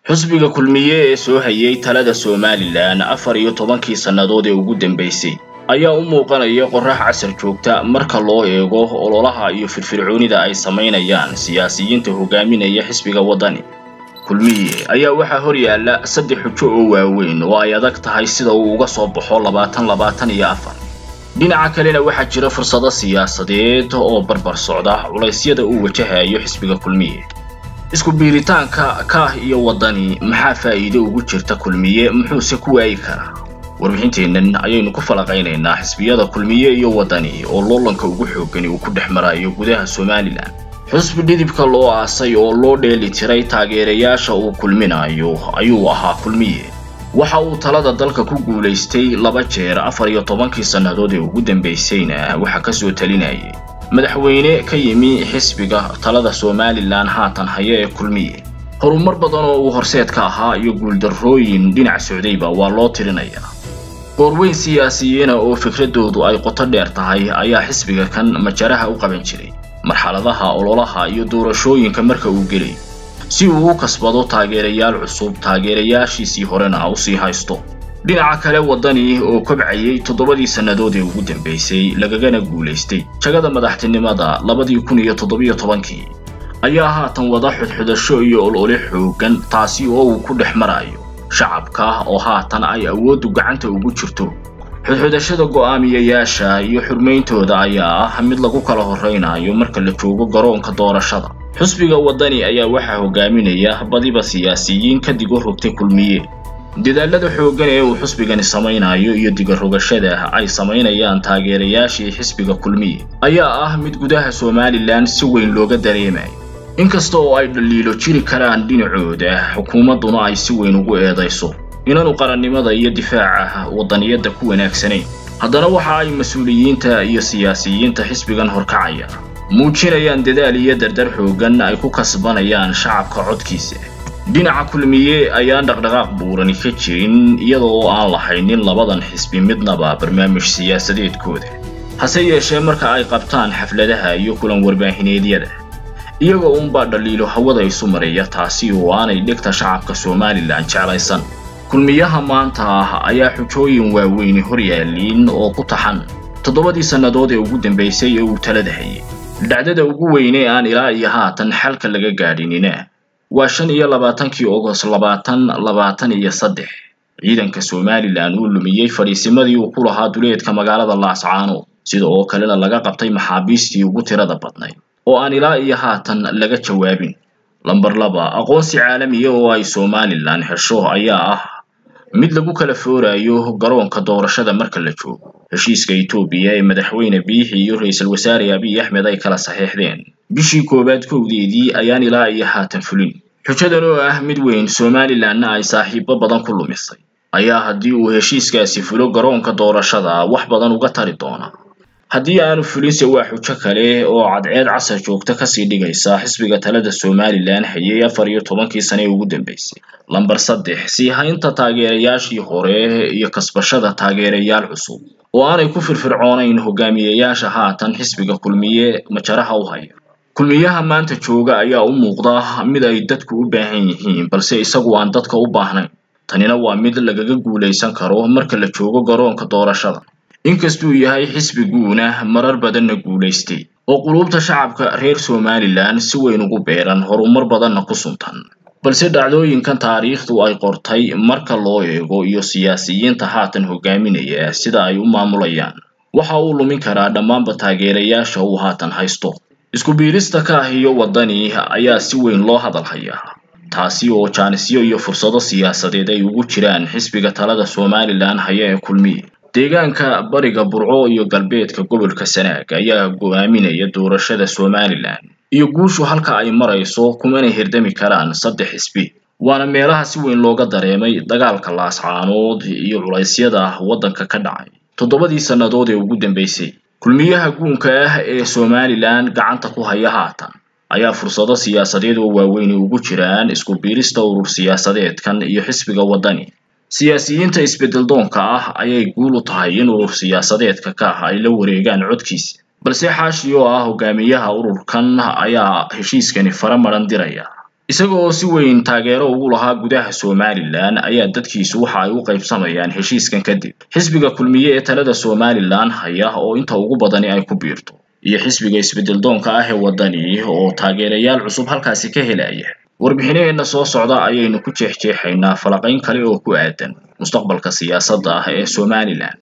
xusbiga kulmiye ee soo hayay talada somalilan afar iyo tobankii sannadood ee ugu dambaysay ayaa u muuqanaya qorrax casar joogta marka loo eego ololaha iyo firfircoonida ay samaynayaan siyaasiyiinta hogaaminaya xisbiga waddani kulmiye ayaa waxaa hor yaalla saddex xujo oo waaweyn oo ay adag tahay sida uu uga soo baxo labaatan labaatan iyo afar dhinaca kalena waxaa jira fursado siyaasadeed oo barbar socda culaysyada uu wajahayo xisbiga kulmiye isku biiritaanka kaah iyo waddani maxaa faa'iido ugu jirta kulmiye muxuuse ku waayi karaa warbixinteennan ayaynu ku falaqaynaynaa xisbiyada kulmiye iyo waddani oo loolanka ugu xoogani uu ku dhex marayo gudaha somalilan xusbi dhidibka loo aasay oo loo dheeli tiray taageerayaasha uu kulminayo ayuu ahaa kulmiye waxa uu talada dalka ku guulaystay laba jeer afar iyo tobankii sannadood ee ugu dambaysayna waxaa ka soo talinayay madaxweyne ka yimi xisbiga talada somalilan haatan haya ee kulmiye horumar badan oo uu horseed ka ahaa iyo guuldarrooyin dhinac socdayba waa loo tirinayaa goorweyn siyaasiyiina oo fikradoodu ay qoto dheer tahay ayaa xisbiga kan majaraha u qaban jiray marxaladaha ololaha iyo doorashooyinka marka uu gelay si uu u kasbado taageerayaal cusub taageerayaashiisii horena u sii haysto dhinaca kale waddani oo kobcayay toddobadii sannadood ee ugu dambaysay lagagana guulaystay jagada madaxtinimada labadii kun iyo toddobiyo tobankii ayaa haatan wada xudxudasho iyo olole xooggan taasi oo uu ku dhex marayo shacabka oo haatan ay awooddu gacanta ugu jirto xudxudashada go'aamiyayaasha iyo xurmayntooda ayaa ah mid lagu kala horraynayo marka la joogo garoonka doorashada xusbiga waddani ayaa waxaa hogaaminaya badiba siyaasiyiin ka digo rogtay kulmiye dadaalada xooggan ee uu xusbigani samaynayo iyo digarogashada ay samaynayaan taageerayaashii xisbiga kulmiye ayaa ah mid gudaha somalilan si weyn looga dareemayo inkasta oo ay dhaliilo jiri karaan dhinacooda xukuumadduna ay si weyn ugu eedayso inaanu qarannimada iyo difaaca waddaniyadda ku wanaagsanayn haddana waxa ay mas-uuliyiinta iyo siyaasiyiinta xisbigan horkacaya muujinayaan dadaal iyo dardar xooggan ay ku kasbanayaan shacabka codkiisa dhinaca kulmiye ayaan dhaqdhaqaaq buurani ka jirin iyada oo aan lahaynin labadan xisbi midnaba barnaamij siyaasadeedkooda hase yeeshee marka ay qabtaan xafladaha iyo kulan warbaahineedyada iyaga uunbaa dhaliilo hawada isu maraya taasi oo aanay dhegta shacabka somalilan jeclaysan kulmiyaha maanta ah ayaa xujooyin waaweyni hor yaaliin oo ku taxan toddobadii sannadood ee ugu dambaysay ee uu talada hayay dhacdada ugu weyne aan ilaa iyo haatan xalka laga gaadhinina waa shan iyo labaatankii ogos labaatan labaatan iyo saddex ciidanka somalilan uu lumiyey fadhiisimadii uu ku lahaa duleedka magaalada laascaanood sida oo kalena laga qabtay maxaabiistii ugu tirada badnayd oo aan ilaa iyo haatan laga jawaabin lamber laba aqoonsi caalamiya oo ay somalilan hesho ayaa ah mid lagu kala foorayo garoonka doorashada marka la joogo heshiiska etoobiya ee madaxweyne biixi iyo ra-iisul wasaare abiy axmed ay kala saxeexdeen bishii koowaad kowdeedii ayaan ilaa iyo haatan fulin xujadan oo ah mid weyn somalilanna ay saaxiibo badan ku lumisay ayaa haddii uu heshiiskaasi fulo garoonka doorashada wax badan uga tari doona haddii aanu fulinse waa xujo kale oo cadceed casar joogta kasii dhigaysa xisbiga talada somalilan hayay afar iyo tobankii sane ee ugu dambaysay lamber saddex sii haynta taageerayaashii hore iyo kasbashada taageerayaal cusub oo aanay ku firfircoonayn hogaamiyayaasha haatan xisbiga kulmiye majaraha u haya kulmiyaha maanta jooga ayaa u muuqda mid ay dadku u baahan yihiin balse isagu aan dadka u baahnayn tanina waa mid lagaga guulaysan karo marka la joogo garoonka doorashada inkastuu yahay xisbiguuna marar badanna guulaystay oo quluubta shacabka reer somalilan si weyn ugu beeran horumar badanna ku suntan balse dhacdooyinkan taariikhdu ay qortay marka loo eego iyo siyaasiyiinta haatan hogaaminaya sida ay u maamulayaan waxa uu lumin karaa dhammaanba taageerayaasha uu haatan haysto isku biirista kaah iyo waddani ayaa si weyn loo hadal hayaa taasi oo jaanisyo iyo fursado siyaasadeed ay ugu jiraan xisbiga talada somalilan haya ee kulmiye deegaanka bariga burco iyo galbeedka gobolka sanaag ayaa go'aaminaya doorashada somalilan iyo guushu halka ay marayso kumana hirdami karaan saddex xisbi waana meelaha si weyn looga dareemay dagaalka laascaanood iyo culaysyada waddanka ka dhacay toddobadii sannadood ee ugu dambaysay kulmiyaha guunka ah ee somalilan gacanta ku haya haatan ayaa fursado siyaasadeed oo waaweyni ugu jiraan isku biirista urur siyaasadeedkan iyo xisbiga waddani siyaasiyiinta isbeddel doonka ah ayay guul u tahay in urur siyaasadeedka ka ah ay la wareegaan codkiisa balse xaashi oo ah hogaamiyaha ururkan ayaa heshiiskani fara maran diraya isaga oo si weyn taageero ugu lahaa gudaha somalilan ayaa dadkiisu waxa ay u qaybsamayaan heshiiskan kadib xisbiga kulmiye ee talada somalilan haya oo inta ugu badani ay ku biirto iyo xisbiga isbeddeldoonka ah ee waddani oo taageerayaal cusub halkaasi ka helaya warbixinaheenna soo socda ayaynu ku jeexjeexaynaa falaqayn kale oo ku aadan mustaqbalka siyaasadda ah ee somalilan